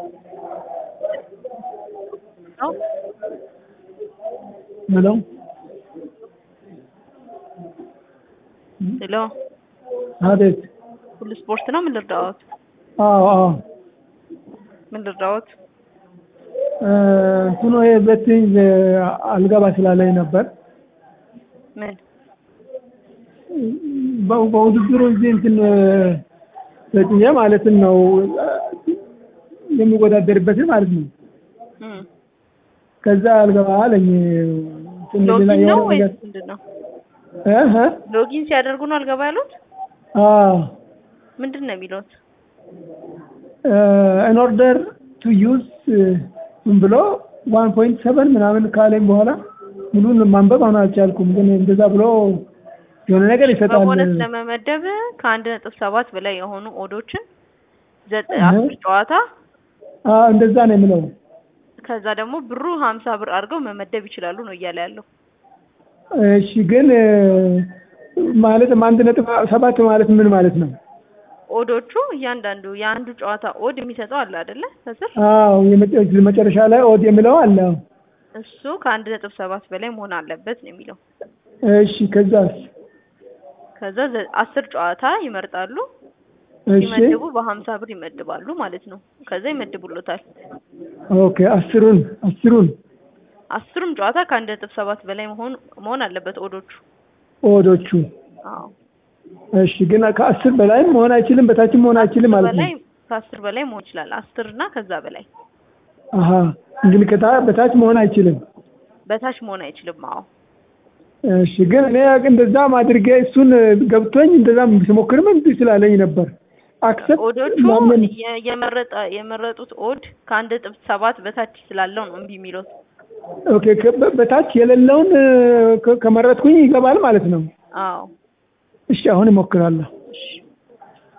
ሄሎ ሄሎ አቤት። ሁሉ ስፖርት ነው። ምን ልርዳዎት? አዎ አዎ ምን ልርዳዎት? እንትኑ የቤቲንግ አልገባ ስላለኝ ነበር። ምን በ- በውድድሩ እዚህ እንትን ተጭኜ ማለትን ነው የሚወዳደርበትን ማለት ነው። እም፣ ከዛ አልገባ አለኝ። እንትን ሌላ ሎጊን ነው የሆነ ወይስ ነገር ምንድን ነው? እ እ ሎጊን ሲያደርጉ ነው አልገባ ያሉት? አዎ ምንድን ነው የሚሉት? ኢን ኦርደር ቱ ዩዝ ምን ብሎ ዋን ፖይንት ሰቨን ምናምን ካለኝ በኋላ ሙሉን ማንበብ አሁን አልቻልኩም፣ ግን እንደዛ ብሎ የሆነ ነገር ይሰጣል። በቦነስ ለመመደብ ከአንድ ነጥብ ሰባት በላይ የሆኑ ኦዶችን ዘጠኝ እህ። አስር ጨዋታ አዎ እንደዛ ነው የምለው። ከዛ ደግሞ ብሩ ሀምሳ ብር አድርገው መመደብ ይችላሉ ነው እያለ ያለው። እሺ ግን ማለት አንድ ነጥብ ሰባት ማለት ምን ማለት ነው? ኦዶቹ እያንዳንዱ የአንዱ ጨዋታ ኦድ የሚሰጠው አለ አይደለ? ከስር አዎ የመጨ- መጨረሻ ላይ ኦድ የሚለው አለ። እሱ ከአንድ ነጥብ ሰባት በላይ መሆን አለበት ነው የሚለው። እሺ ከዛስ? ከዛ ዘ- አስር ጨዋታ ይመርጣሉ። እሺ ሲመድቡ በሀምሳ ብር ይመድባሉ ማለት ነው። ከዛ ይመድቡሎታል። ኦኬ አስሩን አስሩን አስሩም ጨዋታ ከአንድ ነጥብ ሰባት በላይ መሆን መሆን አለበት ኦዶቹ። ኦዶቹ አዎ እሺ ግን ከአስር በላይም መሆን አይችልም፣ በታችም መሆን አይችልም ማለት ነው። በላይ ከአስር በላይ መሆን ይችላል። አስር እና ከዛ በላይ አሀ እንግዲህ ከታ በታች መሆን አይችልም። በታች መሆን አይችልም። አዎ እሺ ግን እኔ እንደዛም አድርጌ እሱን ገብቶኝ እንደዛም ስሞክርም እምቢ ስላለኝ ነበር። አክሰፕት ኦዶቹ ማመን የ- የመረጠ የመረጡት ኦድ ከአንድ ነጥብ ሰባት በታች ስላለው ነው እምቢ የሚሉት። ኦኬ ከ- በ- በታች የሌለውን ከ- ከመረጥኩኝ ይገባል ማለት ነው። አዎ እሺ አሁን እሞክራለሁ። እሺ